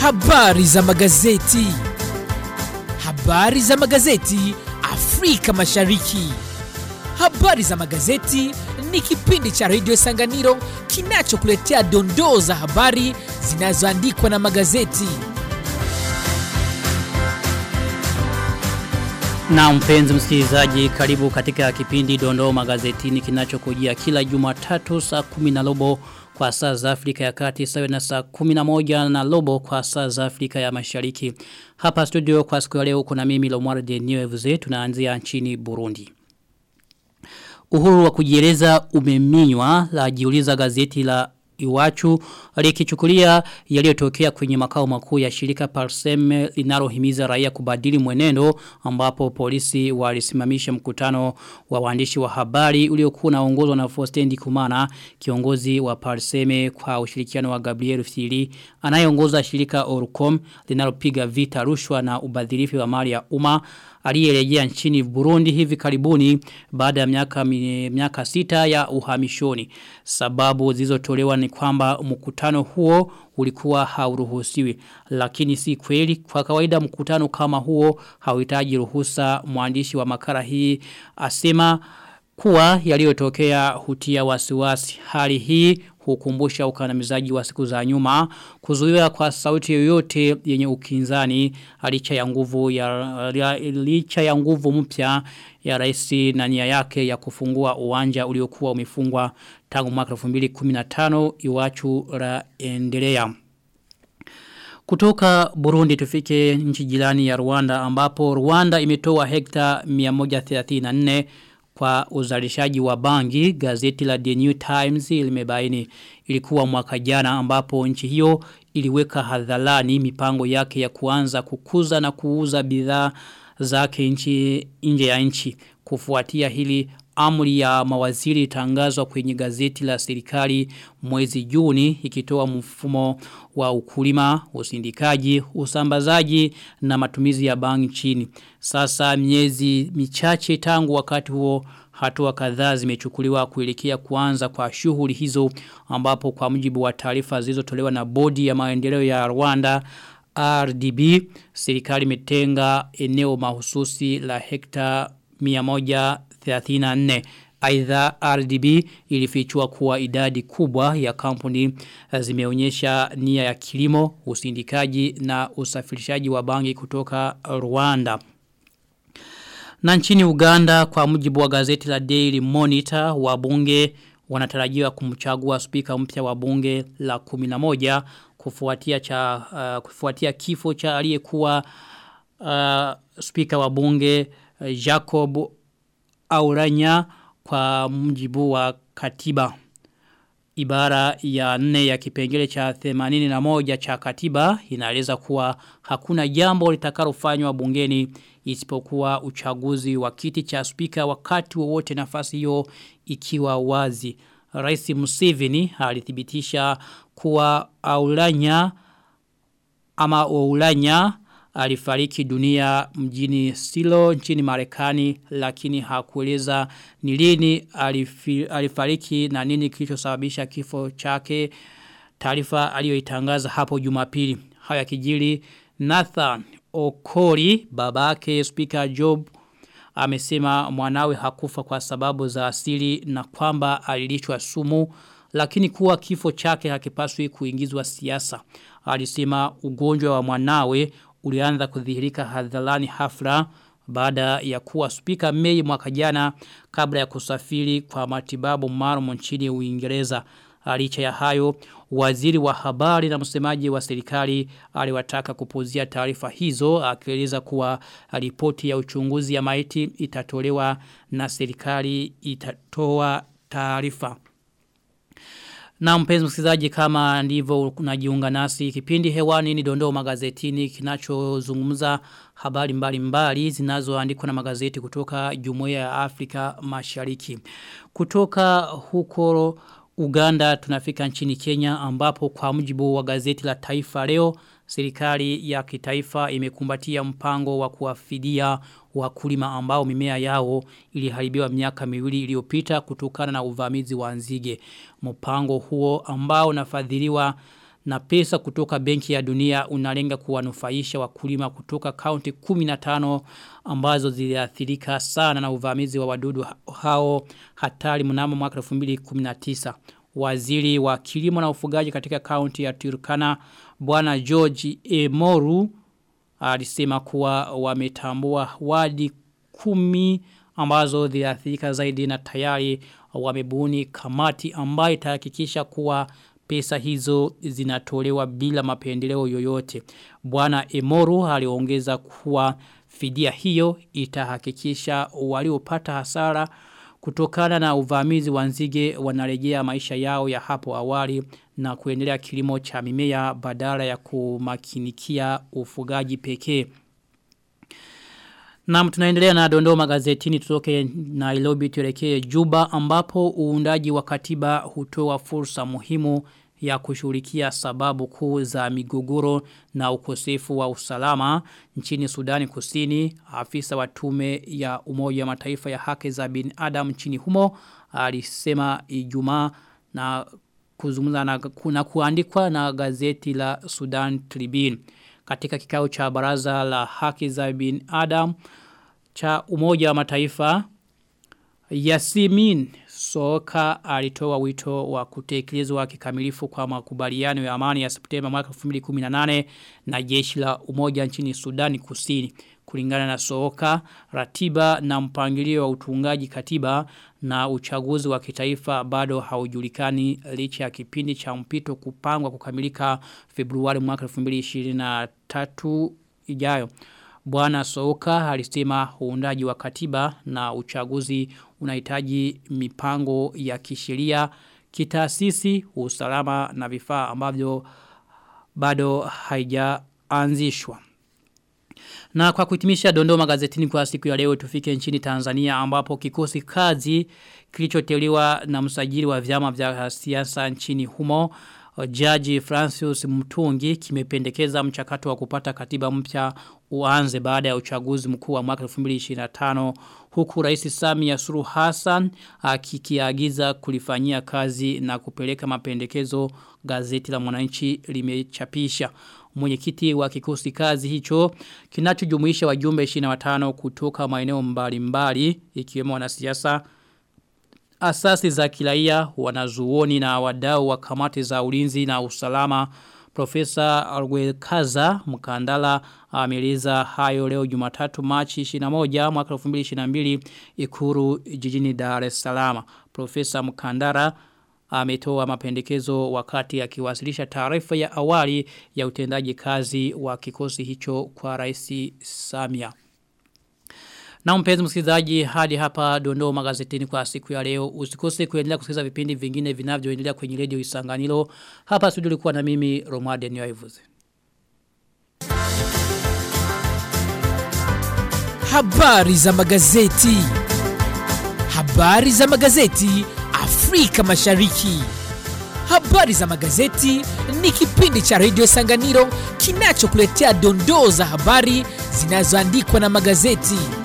Habari za magazeti. Habari za magazeti Afrika Mashariki. Habari za magazeti ni kipindi cha redio Sanganiro kinachokuletea dondoo za habari zinazoandikwa na magazeti. Na mpenzi msikilizaji karibu katika kipindi dondoo magazetini kinachokujia kila jumatatu saa kumi na robo kwa saa za Afrika ya kati sawa na saa kumi na moja na robo kwa saa za Afrika ya mashariki. Hapa studio kwa siku ya leo kuna mimi Lomar de Nieuveze tunaanzia nchini Burundi. Uhuru wa kujieleza umeminywa la jiuliza gazeti la Iwachu alikichukulia yaliyotokea kwenye makao makuu ya shirika Parsem linalohimiza raia kubadili mwenendo ambapo polisi walisimamisha mkutano wa waandishi wa habari uliokuwa unaongozwa na Fostendi Kumana kiongozi wa Parseme kwa ushirikiano wa Gabriel Fili anayeongoza shirika Orcom linalopiga vita rushwa na ubadhirifu wa mali ya umma aliyerejea nchini Burundi hivi karibuni baada ya miaka miaka sita ya uhamishoni. Sababu zilizotolewa ni kwamba mkutano huo ulikuwa hauruhusiwi. Lakini si kweli kwa kawaida mkutano kama huo hauhitaji ruhusa mwandishi wa makala hii asema kuwa yaliyotokea hutia wasiwasi. Hali hii hukumbusha ukandamizaji wa siku za nyuma kuzuiwa kwa sauti yoyote yenye ukinzani licha ya nguvu ya licha ya nguvu mpya ya rais na nia yake ya kufungua uwanja uliokuwa umefungwa tangu mwaka 2015 iwachu la endelea kutoka Burundi tufike nchi jirani ya Rwanda ambapo Rwanda imetoa hekta 134 kwa uzalishaji wa bangi gazeti la The New Times limebaini ilikuwa mwaka jana ambapo nchi hiyo iliweka hadharani mipango yake ya kuanza kukuza na kuuza bidhaa zake nchi nje ya nchi kufuatia hili amri ya mawaziri tangazwa kwenye gazeti la serikali mwezi Juni ikitoa mfumo wa ukulima, usindikaji, usambazaji na matumizi ya bangi nchini. Sasa miezi michache tangu wakati huo hatua kadhaa zimechukuliwa kuelekea kuanza kwa shughuli hizo ambapo kwa mujibu wa taarifa zilizotolewa na bodi ya maendeleo ya Rwanda RDB serikali imetenga eneo mahususi la hekta 134 Aidha RDB ilifichua kuwa idadi kubwa ya kampuni zimeonyesha nia ya kilimo, usindikaji na usafirishaji wa bangi kutoka Rwanda. Na nchini Uganda kwa mujibu wa gazeti la Daily Monitor wabunge wanatarajiwa kumchagua spika mpya wa bunge la 11 kufuatia cha uh, kufuatia kifo cha aliyekuwa uh, spika wa bunge uh, Jacob Auranya kwa mujibu wa katiba. Ibara ya nne ya kipengele cha 81 cha katiba inaeleza kuwa hakuna jambo litakalofanywa bungeni isipokuwa uchaguzi wa kiti cha spika wakati wowote nafasi hiyo ikiwa wazi. Rais Museveni alithibitisha kuwa Aulanya ama Aulanya alifariki dunia mjini Silo nchini Marekani lakini hakueleza ni lini alifariki na nini kilichosababisha kifo chake taarifa aliyoitangaza hapo Jumapili haya kijili Nathan Okori babake speaker Job amesema mwanawe hakufa kwa sababu za asili na kwamba alilishwa sumu lakini kuwa kifo chake hakipaswi kuingizwa siasa alisema ugonjwa wa mwanawe ulianza kudhihirika hadharani hafla baada ya kuwa spika Mei mwaka jana kabla ya kusafiri kwa matibabu maalum nchini Uingereza. Licha ya hayo, waziri wa habari na msemaji wa serikali aliwataka kupuzia taarifa hizo akieleza kuwa ripoti ya uchunguzi ya maiti itatolewa na serikali itatoa taarifa. Na mpenzi msikilizaji kama ndivyo unajiunga nasi kipindi hewani ni dondoo magazetini kinachozungumza habari mbalimbali mbali, zinazoandikwa na magazeti kutoka Jumuiya ya Afrika Mashariki. Kutoka huko Uganda tunafika nchini Kenya ambapo kwa mujibu wa gazeti la Taifa leo serikali ya kitaifa imekumbatia mpango wa kuwafidia wakulima ambao mimea yao iliharibiwa miaka miwili iliyopita kutokana na uvamizi wa nzige. Mpango huo ambao unafadhiliwa na pesa kutoka benki ya dunia unalenga kuwanufaisha wakulima kutoka kaunti 15 ambazo ziliathirika sana na uvamizi wa wadudu hao hatari mnamo mwaka 2019. Waziri wa kilimo na ufugaji katika kaunti ya Turkana bwana George Emoru alisema kuwa wametambua wadi kumi ambazo ziliathirika zaidi na tayari wamebuni kamati ambayo itahakikisha kuwa pesa hizo zinatolewa bila mapendeleo yoyote. Bwana Emoru aliongeza kuwa fidia hiyo itahakikisha waliopata hasara kutokana na uvamizi wa nzige wanarejea maisha yao ya hapo awali na kuendelea kilimo cha mimea badala ya kumakinikia ufugaji pekee. Na tunaendelea na dondoo magazetini tutoke Nairobi tuelekee Juba ambapo uundaji wa katiba hutoa fursa muhimu ya kushughulikia sababu kuu za migogoro na ukosefu wa usalama nchini Sudani Kusini. Afisa wa tume ya Umoja wa Mataifa ya haki za binadamu nchini humo alisema Ijumaa na kuzungumza na kuna kuandikwa na gazeti la Sudan Tribune katika kikao cha baraza la haki za binadamu cha Umoja wa Mataifa Yasimin Soka alitoa wito wa kutekelezwa kikamilifu kwa makubaliano ya amani ya Septemba mwaka 2018 na jeshi la umoja nchini Sudani Kusini. Kulingana na Soka, ratiba na mpangilio wa utungaji katiba na uchaguzi wa kitaifa bado haujulikani licha ya kipindi cha mpito kupangwa kukamilika Februari mwaka 2023 ijayo. Bwana Soka alisema uundaji wa katiba na uchaguzi unahitaji mipango ya kisheria, kitaasisi, usalama na vifaa ambavyo bado haijaanzishwa. Na kwa kuhitimisha dondoo magazetini kwa siku ya leo tufike nchini Tanzania ambapo kikosi kazi kilichoteuliwa na msajili wa vyama vya siasa nchini humo Jaji Francis Mtungi kimependekeza mchakato wa kupata katiba mpya uanze baada ya uchaguzi mkuu wa mwaka 2025 huku Rais Samia Suluhu Hassan akikiagiza kulifanyia kazi na kupeleka mapendekezo gazeti la Mwananchi limechapisha. Mwenyekiti wa kikosi kazi hicho kinachojumuisha wajumbe 25 kutoka maeneo mbalimbali ikiwemo wanasiasa asasi za kiraia wanazuoni na wadau wa kamati za ulinzi na usalama Profesa Alwekaza Mkandala ameleza hayo leo Jumatatu Machi 21 mwaka 2022 Ikuru jijini Dar es Salaam. Profesa Mkandara ametoa mapendekezo wakati akiwasilisha taarifa ya awali ya utendaji kazi wa kikosi hicho kwa Rais Samia. Na mpenzi msikilizaji hadi hapa dondoo magazetini kwa siku ya leo. Usikose kuendelea kusikiliza vipindi vingine vinavyoendelea kwenye redio Isanganiro. Hapa studio ulikuwa na mimi Romade Nyoivuze. Habari za magazeti. Habari za magazeti Afrika Mashariki. Habari za magazeti ni kipindi cha redio Sanganiro kinachokuletea dondoo za habari zinazoandikwa na magazeti.